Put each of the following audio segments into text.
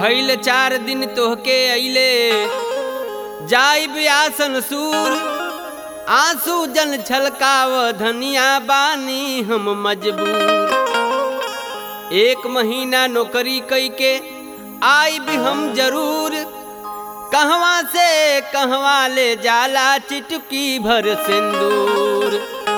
भइल चार दिन तोहके अइले जाइब आसन सूर आंसू जन छलकाव धनिया बानी हम मजबूर एक महीना नौकरी कई के आई भी हम जरूर कहवा से कहवा ले जाला चिटकी भर सिंदूर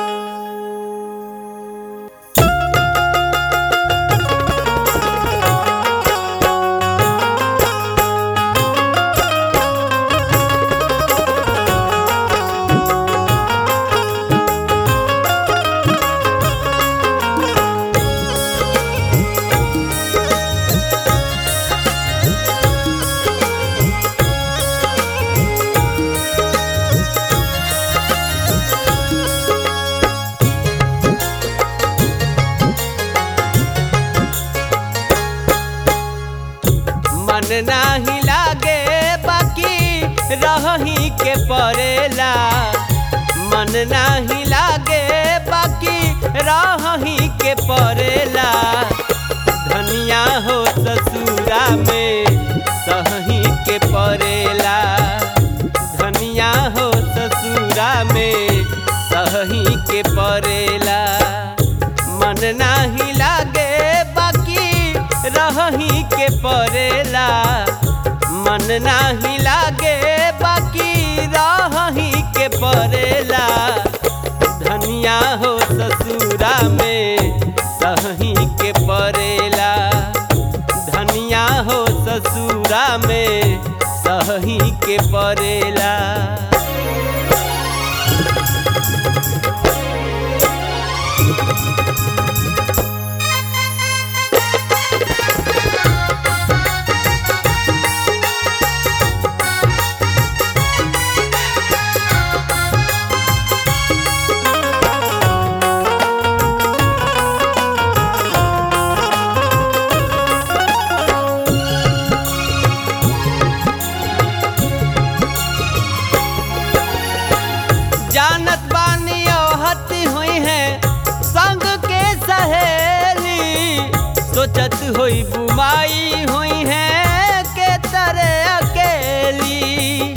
मन नाही लागे बाकी रही के परेला मन नाही लागे बाकी रही के परेला धनिया हो ससुरा में सही के परेला धनिया हो ससुरा में सही के परेला मन नाही लागे बाकी रही के परेला मन नाही लागे बाकी रही के परेला धनिया हो ससुरा में सही के परेला धनिया हो ससुरा में सही के परेला जानत बानी औहती हुई है संग के सहेली सोचत हुई बुमाई हुई है के तरह अकेली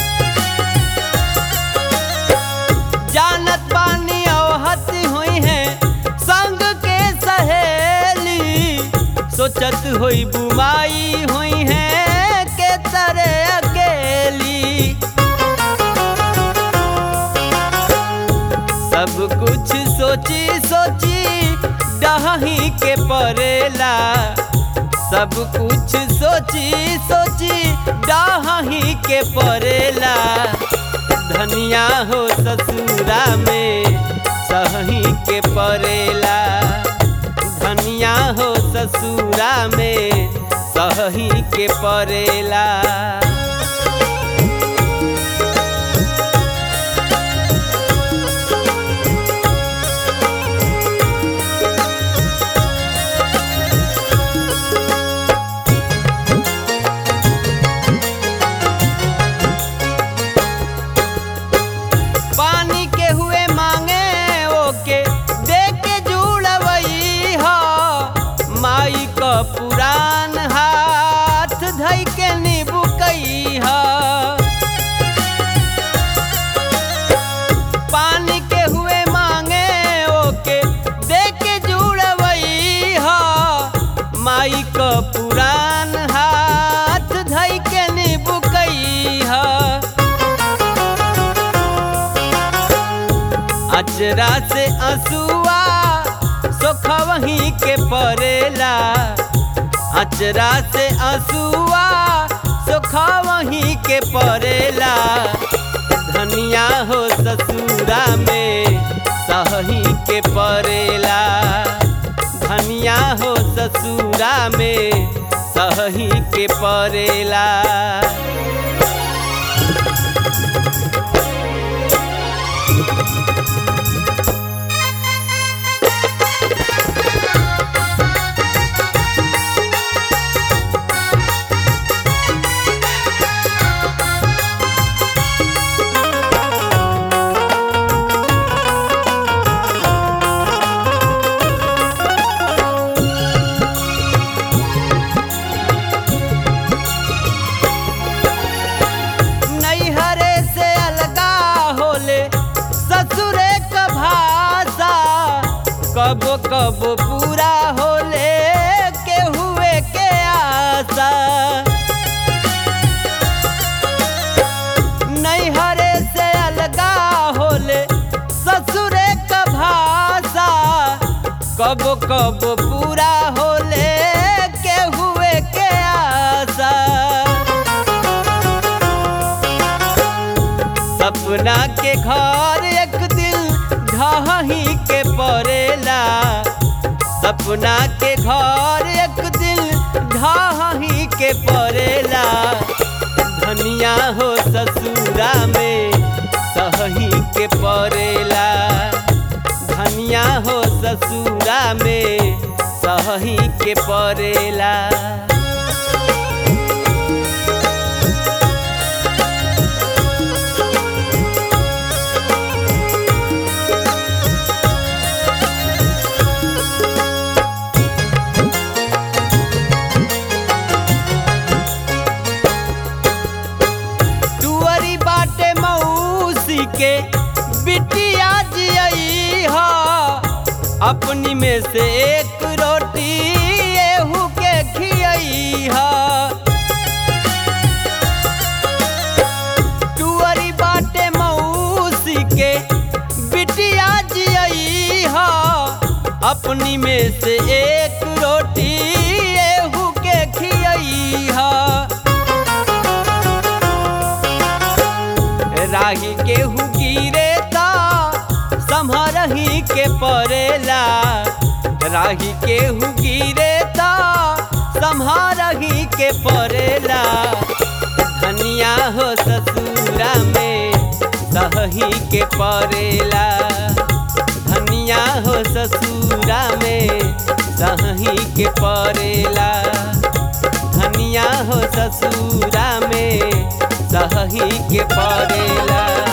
जानत बानी औहती हुई है संग के सहेली सोचत हुई बुमाई हुई है के तरह अकेली सब कुछ सोची सोची डही के परेला सब कुछ सोची सोची डही के परेला धनिया हो ससुरा में सही के परेला धनिया हो ससुरा में सही के परेला पानी के हुए मांगे ओके दे के जुड़वई हो माई क पुरान हाथ धई के निबुकई हो पानी के हुए मांगे ओके दे के जुड़वई हो माई क पुरान हाथ धई के निबुकई हो अचरा से असुआ सोखवही के परेला अचरा से असुआ सोखवही के परेला धनिया हो ससुरा में सही के परेला धनिया हो ससुरा में सही के परेला कब पूरा होले के हुए के आशा सपना के घर एक दिन ढही के पड़ेला सपना के घर एक दिन ढही के पड़ेला धनिया हो ससुरा में सही के पड़ेला धनिया हो ससुरा में सही के पड़ेला टुअरी बाटे मौसी के बिटिया जियई ह अपनी में से एक रोटी एहू के खियई ह टुअरी बाटे मौसी के बिटिया जियई ह अपनी में से एक रोटी एहू के खियई ह राही केहू गिरे ता सम्हरही के पड़ेला राही केहू गिरे ता सम्हरही के पड़ेला धनिया हो ससुरा में सही के पड़ेला धनिया हो ससुरा में सही के पड़ेला धनिया हो ससुरा में सही के पड़ेला